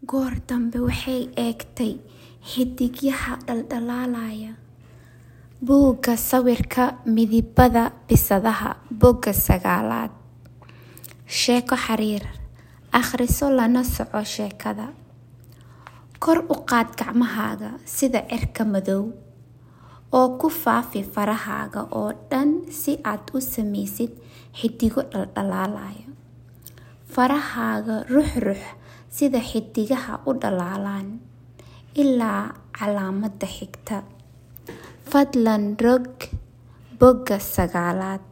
Goor dambe waxay eegtay xiddigaha dhaldhalaalaya. Buugga sawirka midabada bisadaha Bogga sagaalaad. Sheeko xiriir. Akhriso lana soco sheekada. Kor u qaad gacmahaaga sida cirka madow, oo ku faafi farahaaga oo dhan si aad u sameysid xiddigo dhaldhalaalaya. Farahaaga ruxruux sida xiddigaha u dhalaalaan ilaa calaamadda xigta. Fadlan rog Bogga sagaalaad.